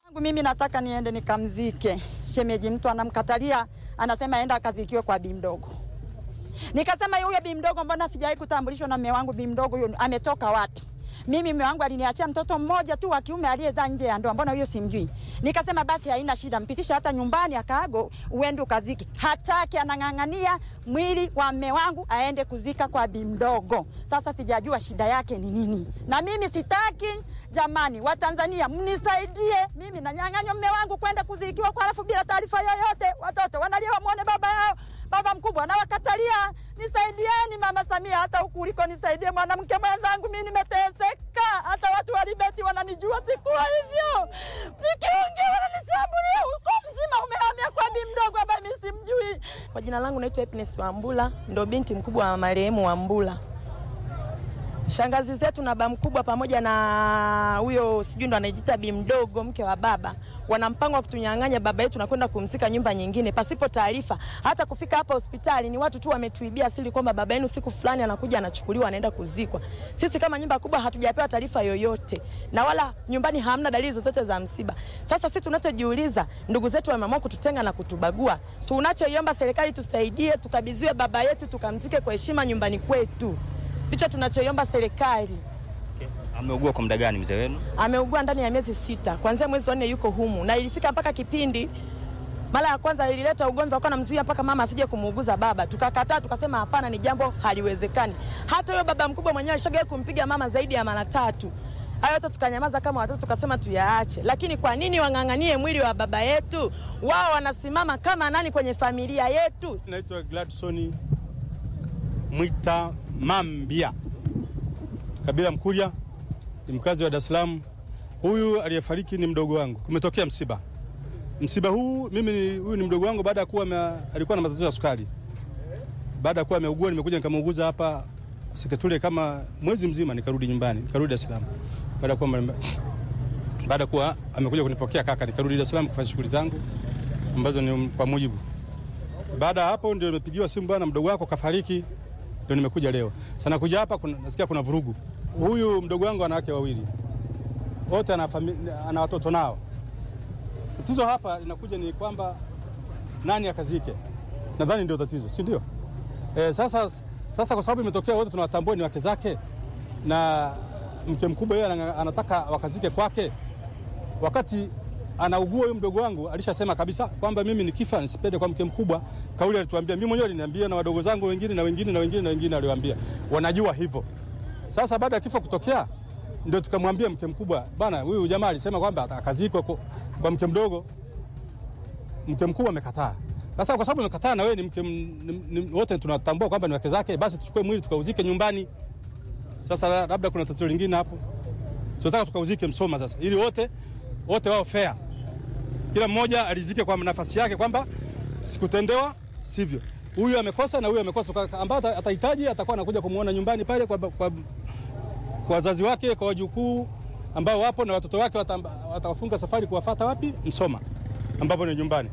Mimi nataka niende nikamzike shemeji, mtu anamkatalia, anasema aenda akazikiwe kwa bi mdogo. Nikasema huyo bi mdogo, mbona sijawahi kutambulishwa na mume wangu? Bi mdogo huyo ametoka wapi? Mimi mume wangu aliniachia mtoto mmoja tu wa kiume aliyezaa nje ya ndoa, mbona huyo simjui? Nikasema basi haina shida, mpitisha hata nyumbani akaago, uende ukaziki. Hataki, anang'ang'ania mwili wa mume wangu aende kuzika kwa bi mdogo. Sasa sijajua shida yake ni nini, na mimi sitaki. Jamani Watanzania, mnisaidie, mimi nanyang'anywa mume wangu kwenda kuzikiwa kwa alafu bila taarifa yoyote. Watoto wanalia wamwone baba yao, baba mkubwa anawakatalia. Nisaidieni Mama Samia, hata huku uliko nisaidie, mwanamke mwenzangu, mimi nimeteseka. Hata watu wa Libeti wananijua, sikuwa hivyo. Nikiongea wananishambulia, uko mzima umehamia kwa bi mdogo ambaye mimi simjui. Kwa jina langu naitwa Happiness Wambula, ndo binti mkubwa wa marehemu Wambula. Shangazi zetu na baba mkubwa pamoja na huyo sijui ndo anajiita bi mdogo, mke wa baba, wana mpango wa kutunyang'anya baba yetu na kwenda kumzika nyumba nyingine pasipo taarifa. Hata kufika hapa hospitali ni watu tu wametuibia siri kwamba baba yenu siku fulani anakuja anachukuliwa anaenda kuzikwa. Sisi kama nyumba kubwa hatujapewa taarifa yoyote, na wala nyumbani hamna dalili zozote za msiba. Sasa sisi tunachojiuliza, ndugu zetu wameamua kututenga na kutubagua. Tunachoiomba serikali tusaidie, tukabidhiwe baba yetu tukamzike kwa heshima nyumbani kwetu. Ndicho tunachoiomba serikali. Ameugua kwa muda gani mzee wenu? Ameugua ndani ya miezi sita, kuanzia mwezi wa nne yuko humu, na ilifika mpaka kipindi mara ya kwanza ilileta ugomvi, wakawa namzuia mpaka mama asije kumuuguza baba. Tukakataa, tukasema hapana, ni jambo haliwezekani. Hata huyo baba mkubwa mwenyewe alishaga kumpiga mama zaidi ya mara tatu. Hayo yote tukanyamaza kama watoto, tukasema tuyaache. Lakini kwa nini wang'ang'anie mwili wa baba yetu? Wao wanasimama kama nani kwenye familia yetu? Naitwa Gladson Mwita Mambia, kabila Mkurya, ni mkazi wa Dar es Salaam. Huyu aliyefariki ni mdogo wangu. Kumetokea msiba. Msiba huu mimi ni, huyu ni mdogo wangu baada ya kuwa ame- alikuwa na matatizo ya sukari. Baada ya kuwa ameugua, nimekuja nikamuuguza hapa Seketule kama mwezi mzima, nikarudi nyumbani, nikarudi Dar es Salaam. Baada ya kuwa ame- baada ya kuwa amekuja kunipokea kaka, nikarudi Dar es Salaam kufanya shughuli zangu ambazo ni kwa mujibu baada ya hapo ndio nimepigiwa simu, bwana, mdogo wako kafariki, ndio nimekuja leo. Sana kuja hapa kuna, nasikia kuna vurugu. Huyu mdogo wangu ana wake wawili, wote ana, fami- ana watoto nao. Tatizo hapa linakuja ni kwamba nani akazike, nadhani ndio tatizo, si ndio? E, sasa, sasa kwa sababu imetokea wote tunawatambua ni wake zake na mke mkubwa yeye ana- anataka wakazike kwake wakati anaugua huyu mdogo wangu alishasema kabisa kwamba mimi nikifa nisipende kwa mke mkubwa. Kauli alituambia, mimi mwenyewe aliniambia, na wadogo zangu wengine na wengine na wengine na wengine aliwaambia, wanajua hivyo. Sasa baada ya kifo kutokea, ndio tukamwambia mke mkubwa, bana, huyu jamaa alisema kwamba akazikwe kwa, kwa mke mdogo. Mke mkubwa amekataa. Sasa kwa sababu amekataa na wewe ni mke, m- ni, ni, wote tunatambua kwamba ni wake zake, basi tuchukue mwili tukauzike nyumbani. Sasa la- labda kuna tatizo lingine hapo, tunataka tukauzike Msoma sasa, ili wote wote wao fair, kila mmoja alizike kwa nafasi yake, kwamba sikutendewa sivyo, huyu amekosa na huyu amekosa, Kwa- ambao ata- atahitaji atakuwa anakuja kumuona nyumbani pale kwa, kwa, kwa wazazi wake, kwa wajukuu ambao wapo na watoto wake, wata- watawafunga safari kuwafata wapi? Msoma, ambapo ni nyumbani.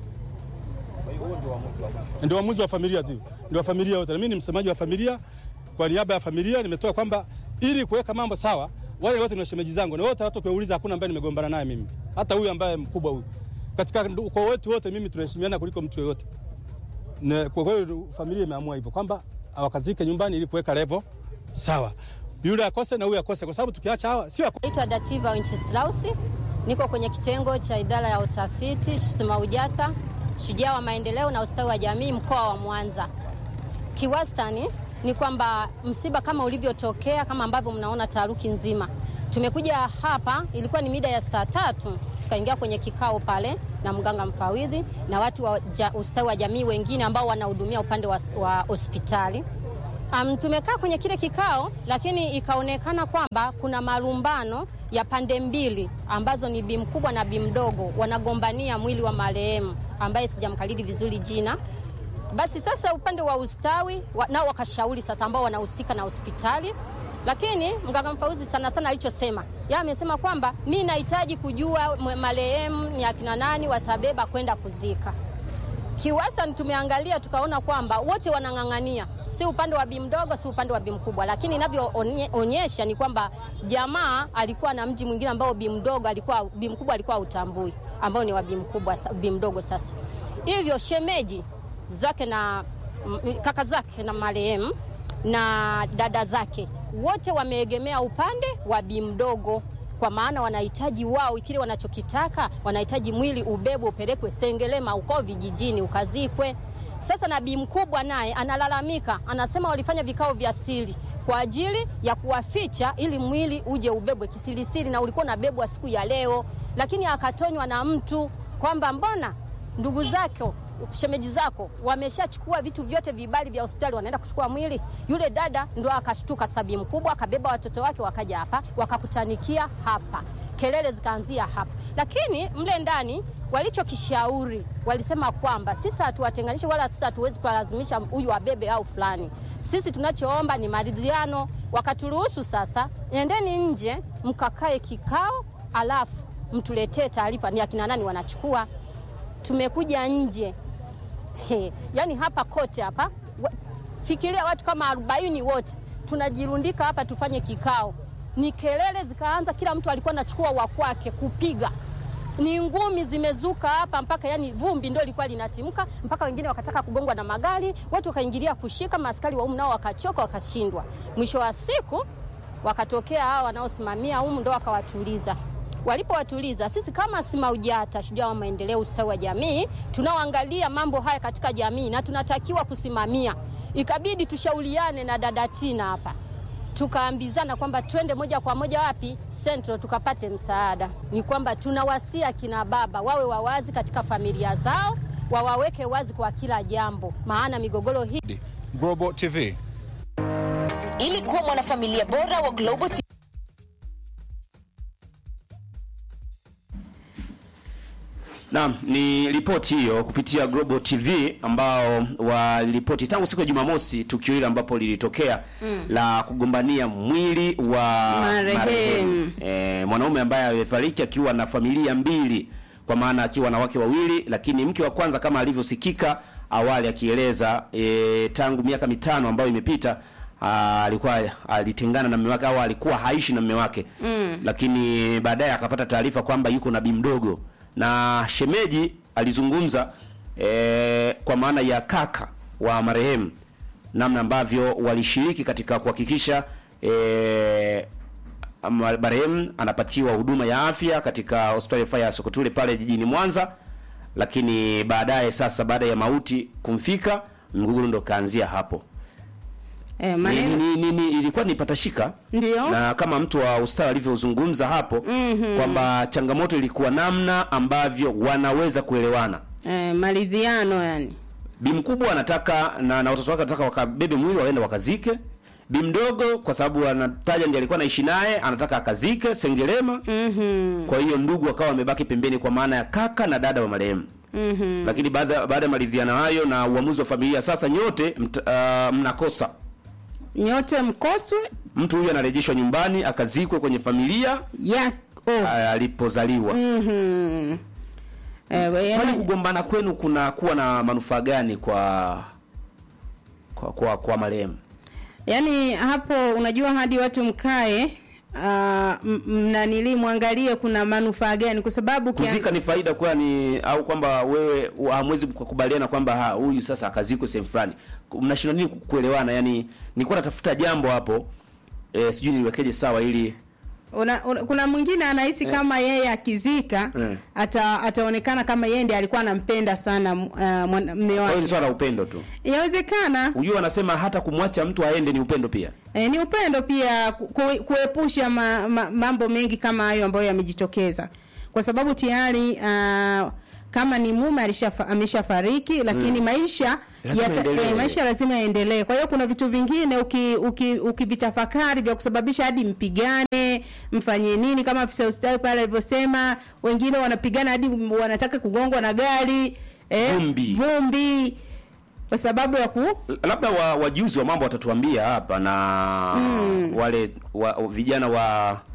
Ndio uamuzi wa familia tu, ndio wa familia wote. Na mimi ni msemaji wa familia, kwa niaba ya familia nimetoa kwamba ili kuweka mambo sawa, wale wote ni washemeji zangu na wote, hata ukiwauliza hakuna ambaye nimegombana naye mimi, hata huyu ambaye mkubwa huyu. Katika ndu- ukoo wetu wote mimi tunaheshimiana kuliko mtu yoyote. Na Kwa hiyo familia imeamua hivyo kwamba awakazike nyumbani ili kuweka level sawa, yule akose na huyu akose, kwa sababu tukiacha hawa sio Naitwa Dativa Wenceslausi, niko kwenye kitengo cha idara ya utafiti SMAUJATA, shujaa wa maendeleo na ustawi wa jamii mkoa wa Mwanza. Kiwastani ni kwamba msiba kama ulivyotokea, kama ambavyo mnaona taharuki nzima, tumekuja hapa, ilikuwa ni mida ya saa tatu, tukaingia kwenye kikao pale na mganga mfawidhi na watu wa ja, ustawi wa jamii wengine ambao wanahudumia upande wa wa hospitali. Um, tumekaa kwenye kile kikao lakini ikaonekana kwamba kuna malumbano ya pande mbili ambazo ni bi mkubwa na bi mdogo wanagombania mwili wa marehemu ambaye sijamkalili vizuri jina. Basi sasa upande wa ustawi wa, nao wakashauri sasa ambao wanahusika na hospitali, lakini mganga mfauzi sana sana alichosema yeye amesema kwamba mi nahitaji kujua mwe- marehemu ni akina nani watabeba kwenda kuzika Kiwastani tumeangalia tukaona kwamba wote wanang'ang'ania, si upande wa bi mdogo, si upande wa bi mkubwa, lakini inavyoonyesha ni kwamba jamaa alikuwa na mji mwingine ambao bi mdogo alikuwa, bi mkubwa alikuwa utambui, ambao ni wa bi mkubwa, bi mdogo. Sasa hivyo shemeji zake na m- kaka zake na marehemu na dada zake wote wameegemea upande wa bi mdogo kwa maana wanahitaji wao kile wanachokitaka, wanahitaji mwili ubebwe upelekwe Sengerema uko vijijini ukazikwe. Sasa na bi mkubwa naye analalamika, anasema walifanya vikao vya siri kwa ajili ya kuwaficha ili mwili uje ubebwe kisirisiri, na ulikuwa unabebwa siku ya leo, lakini akatonywa na mtu kwamba mbona ndugu zako shemeji zako wameshachukua vitu vyote vibali vya hospitali, wanaenda kuchukua mwili. Yule dada ndo akashtuka, sabi mkubwa akabeba watoto wake, wakaja hapa wakakutanikia hapa, kelele zikaanzia hapa. Lakini mle ndani walichokishauri walisema kwamba sisi hatuwatenganishe wala sisi hatuwezi kuwalazimisha huyu abebe au fulani. Sisi tunachoomba ni maridhiano. Wakaturuhusu sasa, endeni nje mkakae kikao, alafu mtuletee taarifa ni akina nani wanachukua tumekuja nje He, yani hapa kote hapa wa- fikiria watu kama arobaini wote tunajirundika hapa tufanye kikao. Ni kelele zikaanza, kila mtu alikuwa anachukua wa kwake kupiga ni ngumi zimezuka hapa mpaka yani vumbi ndio ilikuwa linatimka mpaka wengine wakataka kugongwa na magari, watu wakaingilia kushika, maaskari wa umu nao wakachoka, wakashindwa. Mwisho wa siku wakatokea hao wanaosimamia umu ndo wakawatuliza. Walipowatuliza, sisi kama SMAUJATA, shujaa wa maendeleo, ustawi wa jamii, tunaoangalia mambo haya katika jamii na tunatakiwa kusimamia, ikabidi tushauriane na dada Tina hapa tukaambizana kwamba twende moja kwa moja wapi Central tukapate msaada. Ni kwamba tunawasia kina baba wawe wawazi katika familia zao, wawaweke wazi kwa kila jambo, maana migogoro hii Global TV. Ili kuwa mwanafamilia bora wa Global TV Naam, ni ripoti hiyo kupitia Global TV ambao waliripoti tangu siku ya Jumamosi tukio hili ambapo lilitokea la kugombania mwili wa Marehemu. E, mwanaume ambaye amefariki akiwa na familia mbili kwa maana akiwa na wake wawili, lakini mke wa kwanza kama alivyosikika awali akieleza e, tangu miaka mitano ambayo imepita ah, alikuwa alitengana na mume wake au alikuwa haishi na mume wake mm. Lakini baadaye akapata taarifa kwamba yuko na bi mdogo na shemeji alizungumza e, kwa maana ya kaka wa marehemu namna ambavyo walishiriki katika kuhakikisha e, ama- marehemu anapatiwa huduma ya afya katika hospitali ya rufaa ya Sokotule pale jijini Mwanza, lakini baadaye sasa, baada ya mauti kumfika, mgogoro ndo kaanzia hapo. Eh, Ni, maneno ni, ni, ni, ilikuwa ni patashika Ndio. na kama mtu wa ustawi alivyozungumza hapo Mhm. kwamba changamoto ilikuwa namna ambavyo wanaweza kuelewana. eh, maridhiano yani. Bi mkubwa anataka na, na watoto wake anataka wakabebe mwili waende wakazike. Bi mdogo kwa sababu anataja ndiye alikuwa anaishi naye anataka akazike Sengerema. Mhm. Kwa hiyo ndugu wakawa wamebaki pembeni kwa maana ya kaka na dada wa marehemu. Mhm. Lakini baada baada ya maridhiano hayo na uamuzi wa familia sasa nyote mt, uh, mnakosa. Nyote mkoswe Mtu huyu anarejeshwa nyumbani akazikwe kwenye familia ya oh. uh, alipozaliwa. Mhm. Eh, Kwani yani, kugombana kwenu kuna kuwa na manufaa gani kwa kwa kwa, kwa marehemu? yani hapo unajua hadi watu mkae uh, mnanili mwangalie kuna manufaa gani kwa sababu ukian- Kuzika ni faida kwani au kwamba wewe hamwezi kukubaliana kwamba ha, huyu sasa akazikwe sehemu fulani. Mnashindwa nini kuelewana? Yani nilikuwa natafuta jambo hapo eh, sijui niwekeje sawa ili una, una, kuna mwingine anahisi kama yeye akizika Eh. ata, ataonekana kama yeye ndiye alikuwa anampenda sana uh, mwana- mme kwa hiyo ni wake. swala la upendo tu. Inawezekana Unajua wanasema hata kumwacha mtu aende ni upendo pia. E, ni upendo pia ku, ku- kuepusha ma, ma, mambo mengi kama hayo ambayo yamejitokeza kwa sababu tayari uh, kama ni mume alishafa- ameshafariki lakini maisha Lazima yata, yaendelee. eh, maisha lazima yaendelee. Kwa hiyo kuna vitu vingine uki- uki- ukivitafakari vya kusababisha hadi mpigane, mfanye nini, kama afisa ustawi pale alivyosema, wengine wanapigana hadi wanataka kugongwa na gari eh, Vumbi. vumbi kwa sababu ya ku labda wa, wajuzi wa mambo watatuambia hapa na wale wa, vijana wa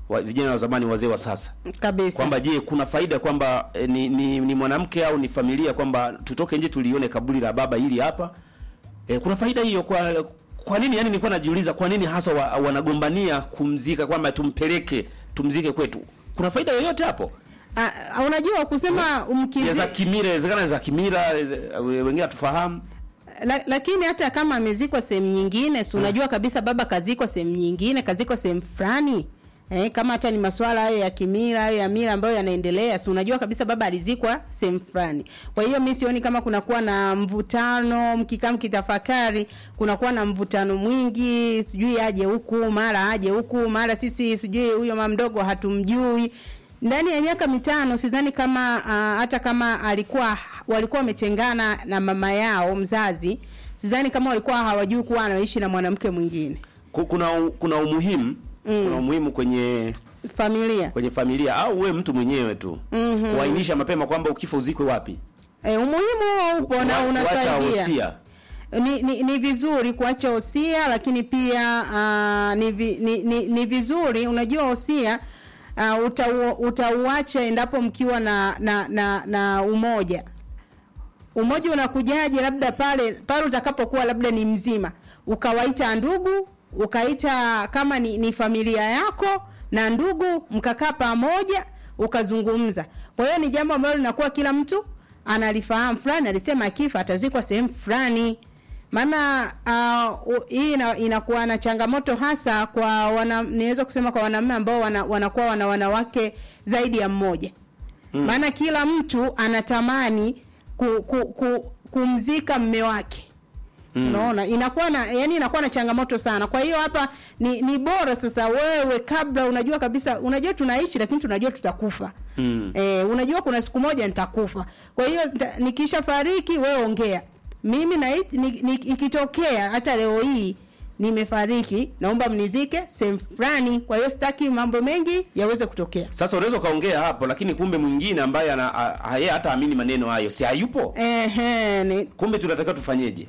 wa, vijana wa zamani wazee wa sasa kabisa kwamba je kuna faida kwamba eh, ni, ni, ni mwanamke au ni familia kwamba tutoke nje tulione kaburi la baba hili hapa eh, kuna faida hiyo kwa kwa nini yani nilikuwa najiuliza kwa nini hasa wa, wanagombania kumzika kwamba tumpeleke tumzike kwetu kuna faida yoyote hapo Ah, ah, unajua kusema ya umkizi za kimila inawezekana za kimila eh, wengine hatufahamu la, lakini hata kama amezikwa sehemu nyingine si unajua kabisa baba kazikwa sehemu nyingine kazikwa sehemu fulani Eh, kama hata ni masuala hayo ya kimila hayo ya mila ambayo yanaendelea si unajua kabisa baba alizikwa sehemu fulani kwa hiyo mi sioni kama kunakuwa na mvutano mkikaa mkitafakari kunakuwa na mvutano mwingi sijui aje huku mara aje huku mara sisi sijui huyo mama mdogo hatumjui ndani ya miaka mitano sidhani kama uh, hata kama alikuwa walikuwa wametengana na mama yao mzazi sidhani kama walikuwa hawajui kuwa anaishi na mwanamke mwingine Ku- kuna u- kuna umuhimu mm. kuna umuhimu kwenye familia kwenye familia au we mtu mwenyewe tu Mhm. kuainisha mapema kwamba ukifa uzikwe wapi e, umuhimu huo upo na Wa- kuacha unasaidia wosia. ni, ni, ni vizuri kuacha hosia lakini pia uh, ni, vi, ni, ni, ni vizuri unajua hosia uh, utau, utauacha endapo mkiwa na na, na na umoja umoja unakujaje labda pale pale utakapokuwa labda ni mzima ukawaita ndugu ukaita kama ni, ni familia yako na ndugu mkakaa pamoja ukazungumza kwa hiyo ni jambo ambalo linakuwa kila mtu analifahamu fulani alisema akifa atazikwa sehemu fulani maana uh, u- hii ina, inakuwa na changamoto hasa kwa wana, niweza kusema kwa wanaume ambao wana, wanakuwa wana wanawake zaidi ya mmoja maana kila mtu anatamani ku, ku, ku, kumzika mme wake mm. unaona inakuwa na yani inakuwa na changamoto sana kwa hiyo hapa ni, ni bora sasa wewe kabla unajua kabisa unajua tunaishi lakini tunajua tutakufa Mm. eh, unajua kuna siku moja nitakufa kwa hiyo nita- nikisha fariki wewe ongea mimi na ni, ni, ikitokea hata leo hii nimefariki naomba mnizike sehemu fulani kwa hiyo sitaki mambo mengi yaweze kutokea sasa unaweza ukaongea hapo lakini kumbe mwingine ambaye ana a- a- yeye hata amini maneno hayo si hayupo Ehe, ni, kumbe tunatakiwa tufanyeje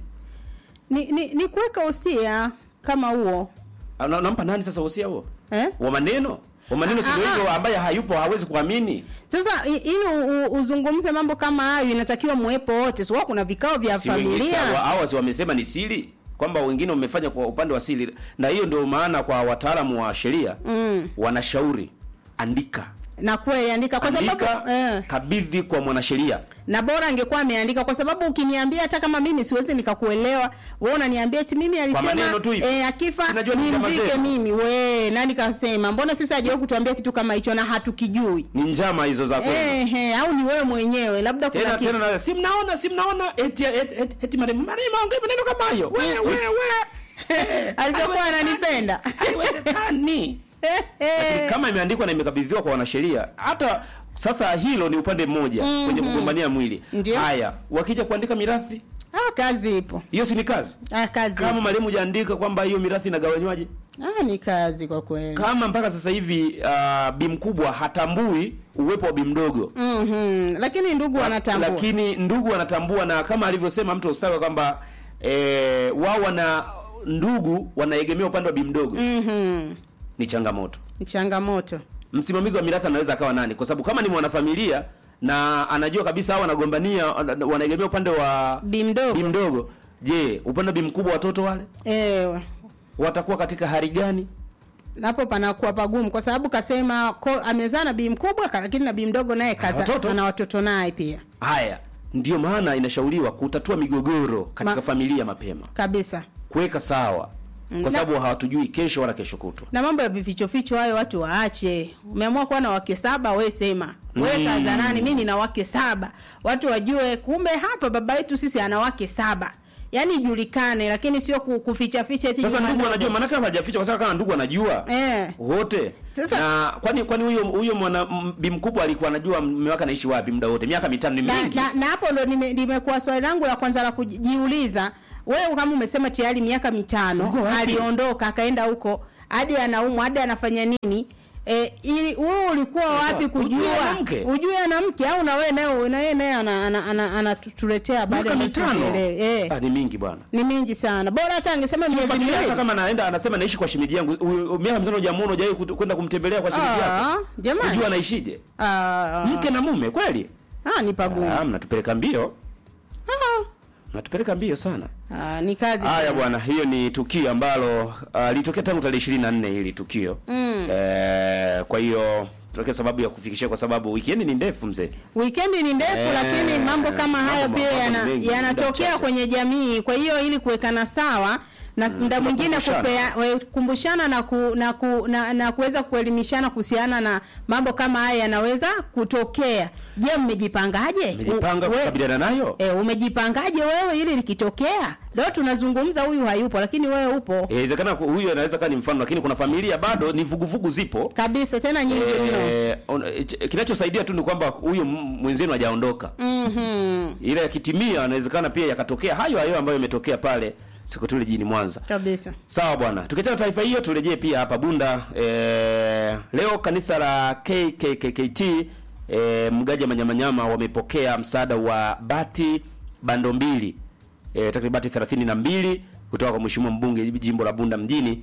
ni, ni, ni kuweka usia kama huo Ana- nampa nani sasa usia huo eh? wa maneno wa maneno si ndio Ah, ah. hivyo ambaye hayupo hawezi kuamini Sasa i- ili u- u- uzungumze mambo kama hayo inatakiwa muwepo wote. Sio kuna vikao vya si wengine familia. sawa, hawa si wamesema ni siri kwamba wengine wamefanya kwa upande wa siri na hiyo ndio maana kwa wataalamu wa sheria Mm. wanashauri andika Na kweli andika kwa andika sababu eh, kabidhi kwa mwanasheria na bora angekuwa ameandika kwa sababu ukiniambia hata kama mimi siwezi nikakuelewa, wewe unaniambia eti mimi alisema maneno tu hivi. eh, akifa Sinajua ni njama nimzike zenu. mimi. We, nani kasema? Mbona sisi hajawahi kutuambia kitu kama hicho na hatukijui? ni njama hizo za kwenu Eh, eh, au ni wewe mwenyewe labda kuna tena kitu. tena na si mnaona si mnaona eti eti eti, eti marehemu marehemu aongee maneno kama hayo wewe wewe Alivyokuwa ananipenda. haiwezekani Lakini kama imeandikwa na imekabidhiwa kwa wanasheria hata sasa hilo ni upande mmoja Mhm. kwenye kugombania mwili Ndio. haya wakija kuandika mirathi Ah, kazi ipo. hiyo si ni kazi Ah, kazi. kama marehemu hujaandika kwamba hiyo mirathi inagawanywaje Ah, ni kazi kwa kweli. kama mpaka sasa hivi uh, bi mkubwa hatambui uwepo wa bi mdogo Mhm. Lakini ndugu wanatambua. lakini ndugu wanatambua na kama alivyosema mtu ustawi kwamba eh, wao wana ndugu wanaegemea upande wa bi mdogo Mhm. ni changamoto Ni changamoto. msimamizi wa mirathi anaweza akawa nani kwa sababu kama ni mwanafamilia na anajua kabisa hao wanagombania wanaegemea upande wa Bi mdogo. bi mdogo je upande wa bi mkubwa watoto wale Eh, watakuwa katika hali gani napo panakuwa pagumu kwa sababu kasema ko, amezaa na bii mkubwa ka- lakini na bii mdogo naye kaza watoto. ana watoto naye pia haya ndio maana inashauriwa kutatua migogoro katika Ma- familia mapema kabisa kuweka sawa Mm, kwa na- sababu hawatujui kesho wala kesho kutwa na mambo ya vifichoficho hayo watu waache umeamua kuwa na wake saba we sema we Mm. kaza nani mi nina wake saba watu wajue kumbe hapa baba yetu sisi ana wake saba yaani ijulikane lakini sio ku- kufichaficha eti sasa nyuma ndugu ndogo. wanajua maanake hawajaficha kwa sababu kama ndugu wanajua eh. wote Sasa- na kwani kwani huyo huyo mwana m- bi mkubwa alikuwa anajua mume wake anaishi wapi muda wote miaka mitano ni na, mingi na, na hapo ndo nime- limekuwa swali langu la kwanza la kujiuliza wewe kama umesema tayari miaka mitano Uko wapi? aliondoka akaenda huko hadi anaumwa hadi anafanya nini E, ili wewe ulikuwa wapi kujua Ujue ana mke? ujue ana mke au na wewe naye na yeye naye ana- ana- ana- anatuletea habari miaka ambazo mitano sizielewi. eh, Ah, ni mingi bwana ni mingi sana bora hata angesema miezi Sifuatilia hata miwili kama naenda anasema naishi kwa shemeji yangu U- u- miaka mitano hujamuona hujawahi kut- kwenda kumtembelea kwa shemeji Ah, yako jamani. unajua anaishije Ah, ah, mke na mume kweli ah, ni pagumu ah, mnatupeleka mbio mnatupeleka mbio sana Ah, ni kazi haya sana. bwana hiyo ni tukio ambalo uh, litokea tangu tarehe ishirini na nne hili tukio Mm. eh, kwa hiyo tutokea sababu ya kufikishia kwa sababu wikendi ni ndefu mzee Wikendi ni ndefu Eh, lakini mambo kama mambo- hayo pia mambo yana- ni mengi, muda yanatokea mchache. kwenye jamii. Kwa hiyo ili kuwekana sawa na muda mwingine tunakumbushana. kupea- we- kukumbushana na ku, na, ku, na, na kuweza kuelimishana kuhusiana na mambo kama haya yanaweza kutokea. Je, mmejipangaje? Mmejipanga U- we- kukabiliana nayo? E, umejipangaje wewe ili likitokea? Leo tunazungumza huyu hayupo lakini wewe upo. Eh, inawezekana ku- huyu anaweza kaa ni mfano lakini kuna familia bado ni vuguvugu zipo Kabisa tena nyingi mno. Eh, on- eh, ch- kinachosaidia tu ni kwamba huyu m- mwenzenu hajaondoka Mhm. ila yakitimia anawezekana pia yakatokea hayo hayo ambayo yametokea pale Sekotuli jijini Mwanza. Kabisa. Sawa bwana, tukiachana taarifa hiyo turejee pia hapa Bunda. E, leo kanisa la KKKT e, Mgaja Manyamanyama wamepokea msaada wa bati bando mbili e, takriban bati 32 kutoka kwa mheshimiwa mbunge jimbo la Bunda mjini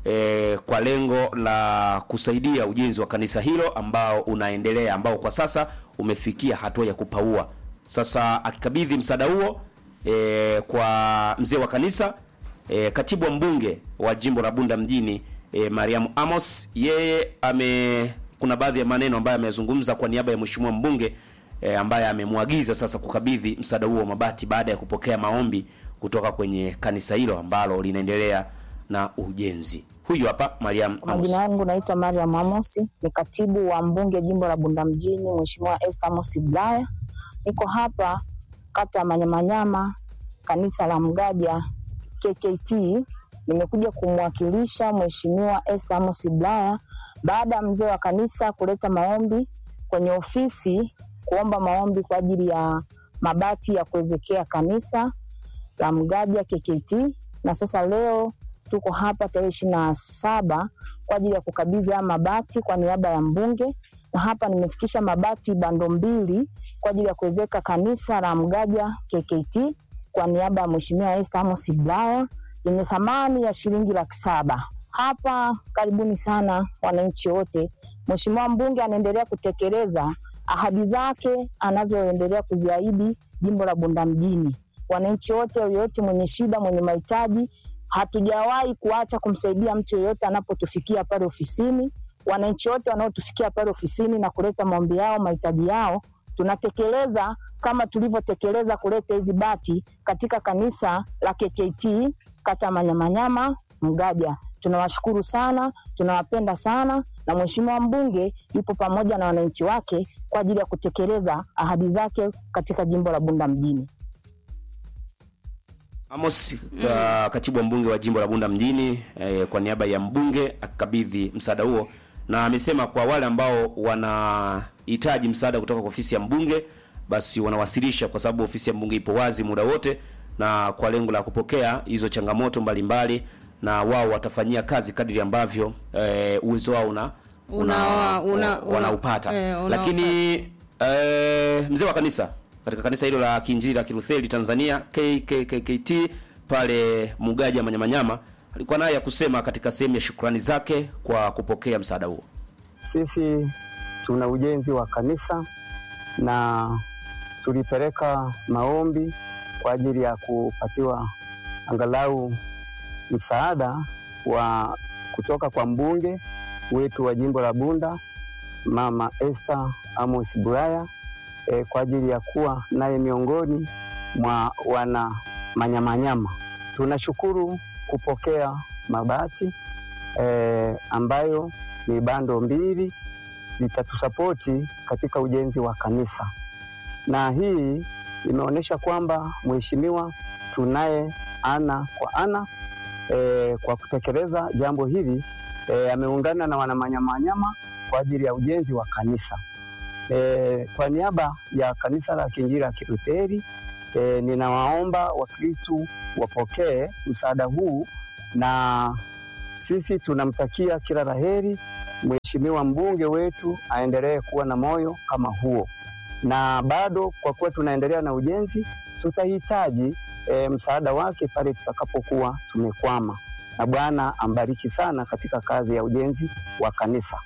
e, kwa lengo la kusaidia ujenzi wa kanisa hilo ambao unaendelea ambao kwa sasa umefikia hatua ya kupaua. Sasa akikabidhi msaada huo e, kwa mzee wa kanisa e, katibu wa mbunge wa jimbo la Bunda mjini e, Mariamu Amos, yeye ame kuna baadhi ya maneno ambayo amezungumza kwa niaba ya mheshimiwa mbunge e, ambaye amemwagiza sasa kukabidhi msaada huo wa mabati baada ya kupokea maombi kutoka kwenye kanisa hilo ambalo linaendelea na ujenzi. Huyu hapa Mariam Kwa Amos. Majina yangu naitwa Mariam Amosi, ni katibu wa mbunge jimbo la Bunda mjini, Mheshimiwa Esther Amos Bulaya. Niko hapa kata ya Manyamanyama, kanisa la Mgaja KKT. Nimekuja kumwakilisha Mheshimiwa Esther Amos Bulaya baada ya mzee wa kanisa kuleta maombi kwenye ofisi, kuomba maombi kwa ajili ya mabati ya kuwezekea kanisa la Mgaja KKT, na sasa leo tuko hapa tarehe ishirini na saba kwa ajili ya kukabidhi haya mabati kwa niaba ya mbunge, na hapa nimefikisha mabati bando mbili kwa ajili ya kuwezeka kanisa la Mgaja KKT kwa niaba ya Mheshimiwa Esther Amos Bulaya yenye thamani ya shilingi laki saba. Hapa karibuni sana wananchi wote. Mheshimiwa mbunge anaendelea kutekeleza ahadi zake anazoendelea kuziahidi jimbo la Bunda mjini. Wananchi wote, yoyote mwenye shida, mwenye mahitaji, hatujawahi kuacha kumsaidia mtu yoyote anapotufikia pale ofisini. Wananchi wote wanaotufikia pale ofisini na kuleta maombi yao, mahitaji yao, tunatekeleza kama tulivyotekeleza kuleta hizi bati katika kanisa la KKT kata Manyamanyama Mgaja. Tunawashukuru sana, tunawapenda sana, na mheshimiwa mbunge yupo pamoja na wananchi wake kwa ajili ya kutekeleza ahadi zake katika jimbo la Bunda mjini. Amos uh, katibu wa mbunge wa jimbo la Bunda mjini eh, kwa niaba ya mbunge akikabidhi msaada huo, na amesema kwa wale ambao wanahitaji msaada kutoka kwa ofisi ya mbunge basi wanawasilisha, kwa sababu ofisi ya mbunge ipo wazi muda wote, na kwa lengo la kupokea hizo changamoto mbalimbali mbali, na wao watafanyia kazi kadiri ambavyo eh, uwezo wao una, Una- una- wanaupata una- eh, lakini eh, mzee wa kanisa katika kanisa hilo la Kiinjili la Kilutheri Tanzania KKKT pale Mugaja Manyamanyama alikuwa naye ya kusema katika sehemu ya shukrani zake kwa kupokea msaada huo. Sisi tuna ujenzi wa kanisa na tulipeleka maombi kwa ajili ya kupatiwa angalau msaada wa kutoka kwa mbunge wetu wa jimbo la Bunda Mama Esther Amos Bulaya e, kwa ajili ya kuwa naye miongoni mwa wana Manyamanyama. Tunashukuru kupokea mabati e, ambayo ni bando mbili zitatusapoti katika ujenzi wa kanisa, na hii imeonyesha kwamba mheshimiwa tunaye ana kwa ana e, kwa kutekeleza jambo hili e, ameungana na wanamanyamanyama kwa ajili ya ujenzi wa kanisa. E, kwa niaba ya kanisa la Kiinjili la Kilutheri e, ninawaomba Wakristu wapokee msaada huu na sisi tunamtakia kila laheri mheshimiwa mbunge wetu, aendelee kuwa na moyo kama huo, na bado kwa kuwa tunaendelea na ujenzi, tutahitaji e, msaada wake pale tutakapokuwa tumekwama, na Bwana ambariki sana katika kazi ya ujenzi wa kanisa.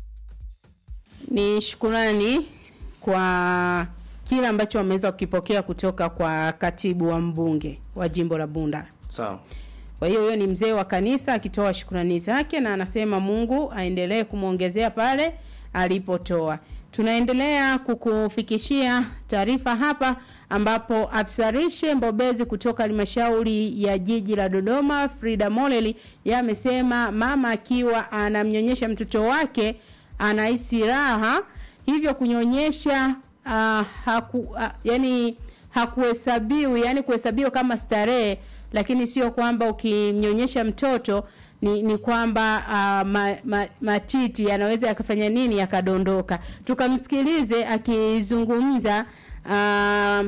Ni shukurani kwa kile ambacho wameweza kukipokea kutoka kwa katibu wa mbunge wa jimbo la Bunda. Sawa. Kwa hiyo huyo ni mzee wa kanisa akitoa shukrani zake na anasema Mungu aendelee kumwongezea pale alipotoa. Tunaendelea kukufikishia taarifa hapa ambapo afisa lishe mbobezi kutoka halmashauri ya jiji la Dodoma Frida Moleli yeye amesema mama akiwa anamnyonyesha mtoto wake anahisi raha hivyo kunyonyesha uh, haku, uh, yani hakuhesabiwi yani kuhesabiwa kama starehe lakini sio kwamba ukimnyonyesha mtoto ni, ni kwamba uh, ma, ma, matiti yanaweza yakafanya nini yakadondoka tukamsikilize akizungumza uh,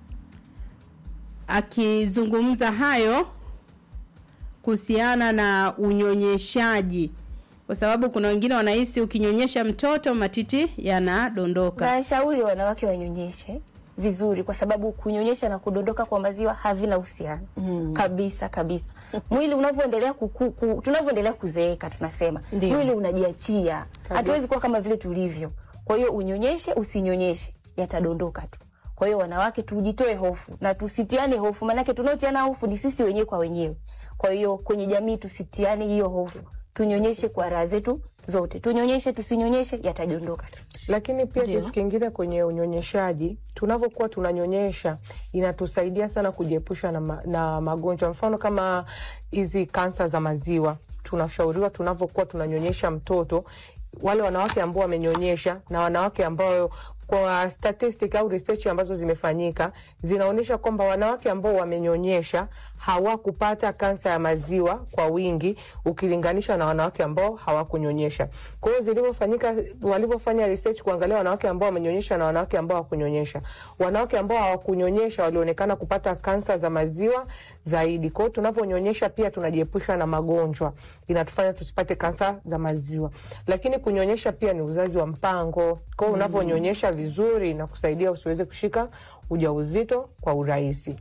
akizungumza hayo kuhusiana na unyonyeshaji kwa sababu kuna wengine wanahisi ukinyonyesha mtoto matiti yanadondoka Nashauri wanawake wanyonyeshe vizuri kwa sababu kunyonyesha na kudondoka kwa maziwa havina uhusiano mm. kabisa kabisa. Mwili unavyoendelea kuku, ku, tunavyoendelea kuzeeka tunasema Ndiyo. mwili unajiachia, hatuwezi kuwa kama vile tulivyo. Kwa hiyo unyonyeshe usinyonyeshe, yatadondoka tu. Kwa hiyo wanawake, tujitoe hofu na tusitiane hofu, maanake tunaotiana hofu ni sisi wenyewe kwa wenyewe. Kwa hiyo kwenye jamii tusitiane hiyo hofu, tunyonyeshe kwa raha zetu zote, tunyonyeshe tusinyonyeshe, yatadondoka tu. Lakini pia Ndio. kitu kingine kwenye unyonyeshaji, tunavyokuwa tunanyonyesha inatusaidia sana kujiepusha na, ma, na magonjwa, mfano kama hizi kansa za maziwa. Tunashauriwa tunavyokuwa tunanyonyesha mtoto, wale wanawake ambao wamenyonyesha na wanawake ambao kwa statistic au research ambazo zimefanyika zinaonyesha kwamba wanawake ambao wamenyonyesha hawakupata kansa ya maziwa kwa wingi ukilinganisha na wanawake ambao hawakunyonyesha. Kwa hiyo zilivyofanyika, walivyofanya research kuangalia wanawake ambao wamenyonyesha na wanawake ambao hawakunyonyesha, wanawake ambao hawakunyonyesha walionekana kupata kansa za maziwa zaidi. Kwa hiyo tunavyonyonyesha pia tunajiepusha na magonjwa, inatufanya tusipate kansa za maziwa. Lakini kunyonyesha pia ni uzazi wa mpango. Kwa hiyo unavyonyonyesha vizuri inakusaidia usiweze kushika ujauzito kwa urahisi.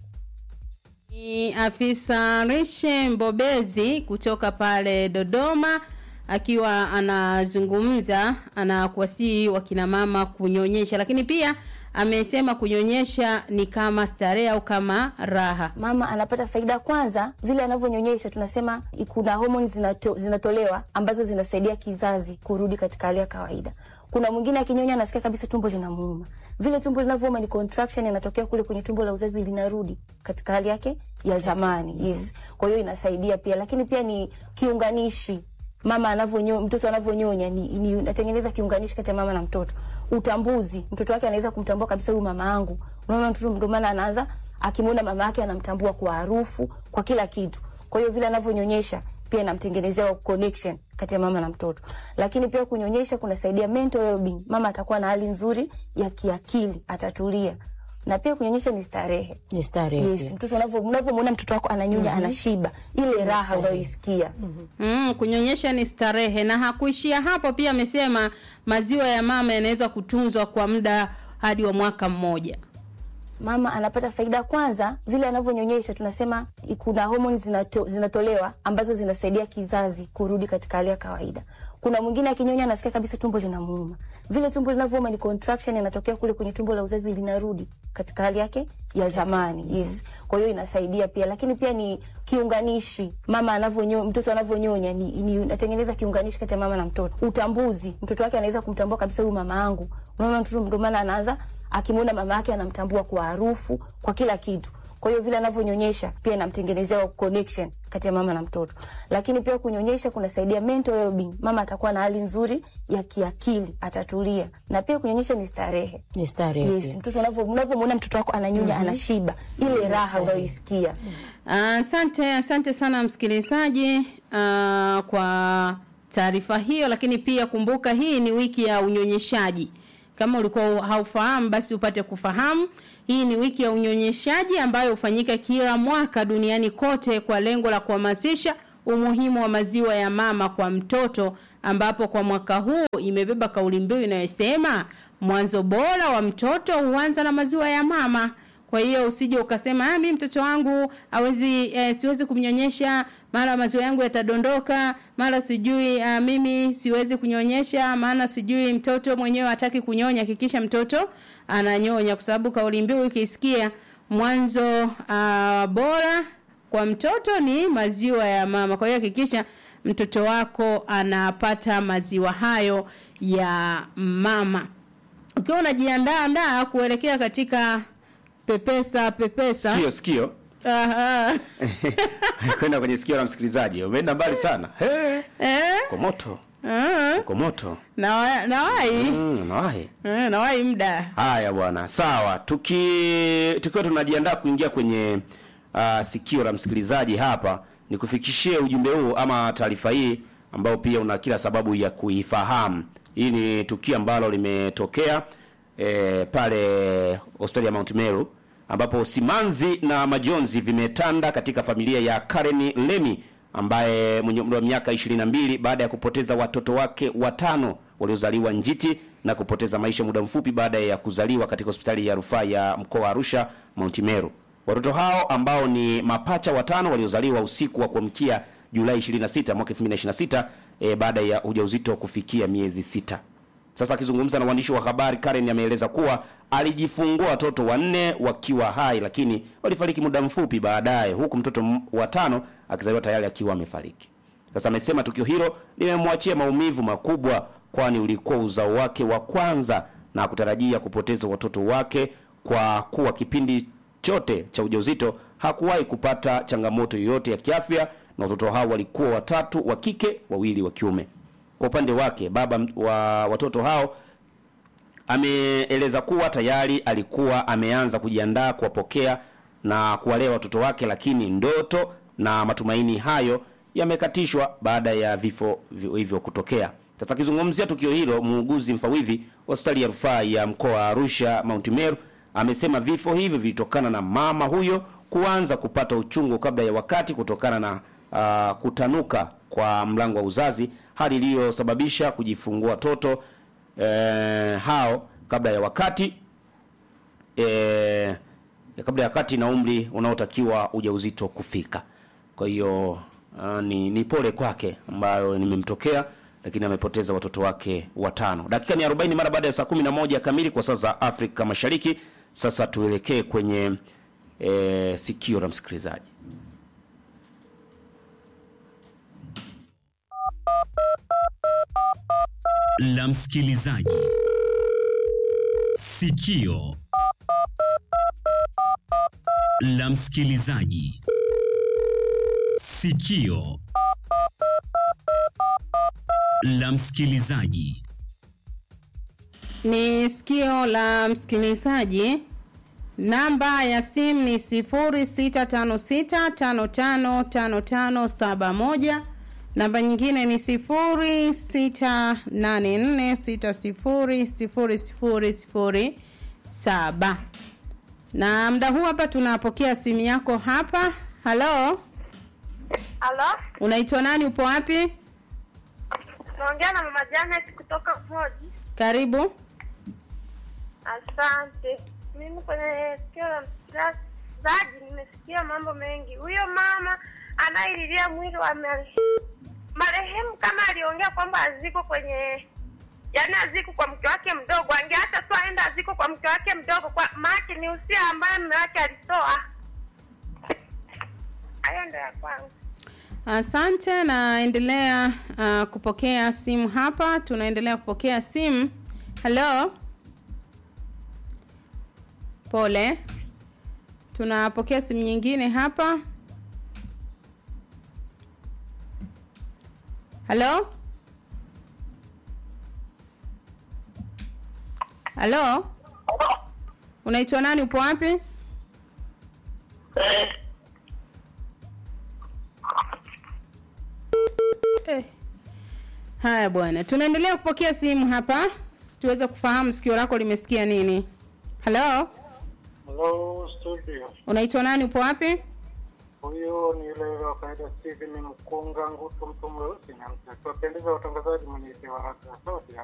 Ni afisa lishe mbobezi kutoka pale Dodoma akiwa anazungumza anakuwasihi wakina mama kunyonyesha, lakini pia amesema kunyonyesha ni kama starehe au kama raha. mama anapata faida kwanza vile anavyonyonyesha tunasema kuna homoni zinato, zinatolewa ambazo zinasaidia kizazi kurudi katika hali ya kawaida kuna mwingine akinyonya anasikia kabisa tumbo linamuuma vile tumbo linavyouma ni contraction inatokea kule kwenye tumbo la uzazi linarudi katika hali yake ya zamani yes kwa hiyo inasaidia pia lakini pia ni kiunganishi mama anavyonyonya mtoto anavyonyonya ni, ni natengeneza kiunganishi kati ya mama na mtoto utambuzi mtoto wake anaweza kumtambua kabisa huyu mama yangu unaona mtoto ndio maana anaanza akimwona mama yake anamtambua kwa harufu kwa kila kitu kwa hiyo vile anavyonyonyesha pia inamtengenezea connection kati ya mama na mtoto lakini pia kunyonyesha kunasaidia mental well-being mama atakuwa na hali nzuri ya kiakili atatulia na pia kunyonyesha ni starehe ni starehe yes, mtoto unavyo- unavyomwona mtoto wako ananyonya Mhm. anashiba ile raha unayoisikia Mm, kunyonyesha ni starehe na hakuishia hapo, pia amesema maziwa ya mama yanaweza kutunzwa kwa muda hadi wa mwaka mmoja. mama anapata faida kwanza vile anavyonyonyesha tunasema kuna homoni zinato, zinatolewa ambazo zinasaidia kizazi kurudi katika hali ya kawaida kuna mwingine akinyonya anasikia kabisa tumbo linamuuma vile tumbo linavyouma ni contraction inatokea kule kwenye tumbo la uzazi linarudi katika hali yake ya zamani yes kwa hiyo inasaidia pia lakini pia ni kiunganishi mama anavyonyonya mtoto anavyonyonya ni, ni natengeneza kiunganishi kati ya mama na mtoto utambuzi mtoto wake anaweza kumtambua kabisa huyu mama yangu unaona mtoto ndio maana anaanza akimwona mama yake anamtambua kwa harufu kwa kila kitu kwa hiyo vile anavyonyonyesha pia inamtengenezea connection kati ya mama na mtoto lakini pia kunyonyesha kunasaidia mental well-being mama atakuwa na hali nzuri ya kiakili atatulia na pia kunyonyesha ni starehe ni starehe yes, pia. mtoto unavyo- unavyomwona mtoto wako ananyonya Mhm. anashiba ile raha unayoisikia Asante, asante sana msikilizaji uh, kwa taarifa hiyo, lakini pia kumbuka hii ni wiki ya unyonyeshaji. Kama ulikuwa haufahamu, basi upate kufahamu. Hii ni wiki ya unyonyeshaji ambayo hufanyika kila mwaka duniani kote kwa lengo la kuhamasisha umuhimu wa maziwa ya mama kwa mtoto ambapo kwa mwaka huu imebeba kauli mbiu inayosema mwanzo bora wa mtoto huanza na maziwa ya mama. Kwa hiyo usije ukasema ah, mimi mtoto wangu hawezi eh, siwezi kumnyonyesha, mara maziwa yangu yatadondoka, mara sijui ah, mimi siwezi kunyonyesha, maana sijui mtoto mwenyewe hataki kunyonya. Hakikisha mtoto ananyonya, kwa sababu kauli mbiu ukisikia mwanzo ah, bora kwa mtoto ni maziwa ya mama. Kwa hiyo hakikisha mtoto wako anapata maziwa hayo ya mama. Ukiwa unajiandaa andaa kuelekea katika pepesa pepesa. Sikio sikio. Aha. Kwenda kwenye sikio la msikilizaji. Umeenda mbali sana. He. Eh? Kwa moto. Ah. Kwa moto. Na nawai. Mm, nawahi. Eh, nawai muda. Haya bwana, sawa. Tuki tukiwa tunajiandaa kuingia kwenye uh, sikio la msikilizaji hapa, nikufikishie ujumbe huu ama taarifa hii ambao pia una kila sababu ya kuifahamu. Hii ni tukio ambalo limetokea e, pale hospitali ya Mount Meru ambapo simanzi na majonzi vimetanda katika familia ya Karen Lemi ambaye mwenye umri wa miaka 22 baada ya kupoteza watoto wake watano waliozaliwa njiti na kupoteza maisha muda mfupi baada ya kuzaliwa katika hospitali ya rufaa ya mkoa wa Arusha Mount Meru. Watoto hao ambao ni mapacha watano waliozaliwa usiku wa kuamkia Julai 26 mwaka 2026 e, baada ya ujauzito kufikia miezi sita. Sasa akizungumza na waandishi wa habari, Karen ameeleza kuwa alijifungua watoto wanne wakiwa hai, lakini walifariki muda mfupi baadaye, huku mtoto m- wa tano akizaliwa tayari akiwa amefariki. Sasa amesema tukio hilo limemwachia maumivu makubwa, kwani ulikuwa uzao wake wa kwanza na kutarajia kupoteza watoto wake kwa kuwa kipindi chote cha ujauzito hakuwahi kupata changamoto yoyote ya kiafya, na watoto hao walikuwa watatu wa kike, wawili wa kiume. Kwa upande wake baba m- wa watoto hao ameeleza kuwa tayari alikuwa ameanza kujiandaa kuwapokea na kuwalea watoto wake, lakini ndoto na matumaini hayo yamekatishwa baada ya vifo vi- hivyo kutokea. Sasa akizungumzia tukio hilo, muuguzi mfawidhi wa hospitali ya rufaa ya mkoa wa Arusha Mount Meru amesema vifo hivyo vilitokana na mama huyo kuanza kupata uchungu kabla ya wakati kutokana na uh, kutanuka kwa mlango wa uzazi, hali iliyosababisha kujifungua watoto eh, hao kabla ya wakati eh, kabla ya wakati na umri unaotakiwa ujauzito kufika. Kwa hiyo uh, ni, ni pole kwake ambayo nimemtokea, lakini amepoteza watoto wake watano. Dakika ni 40 mara baada ya saa 11 kamili kwa saa za Afrika Mashariki. Sasa tuelekee kwenye eh, sikio la msikilizaji. la msikilizaji. Sikio la msikilizaji. Sikio la msikilizaji. Ni sikio la msikilizaji. Namba ya simu ni 0656555571. Namba nyingine ni 0684600007. Na muda huu hapa tunapokea simu yako hapa. Halo, Halo, unaitwa nani? Upo wapi? naongea na mama Janet kutoka Moji. Karibu. Asante. Mimi kwenye sikio la msikilizaji nimesikia mambo mengi. Huyo mama anayelilia mwili wa marehemu, marehemu kama aliongea kwamba aziko kwenye yaani aziko kwa mke wake mdogo, angeacha tu aenda aziko kwa mke wake mdogo, kwa maake ni usia ambaye mume wake alitoa. Hayo ndo ya kwangu. Asante na endelea uh, kupokea simu hapa. Tunaendelea kupokea simu. Halo, pole. Tunapokea simu nyingine hapa. Halo, halo, unaitwa nani? Upo wapi? Eh. Haya bwana, tunaendelea kupokea simu hapa tuweze kufahamu sikio lako limesikia nini. Halo, Hello, studio. unaitwa nani? Upo wapi? Huyu ni yule yule wa kawaida Steven Mkunga Ngutu, mtu mweusi na mtakiwapendeza watangazaji mwenye waraka sauti ya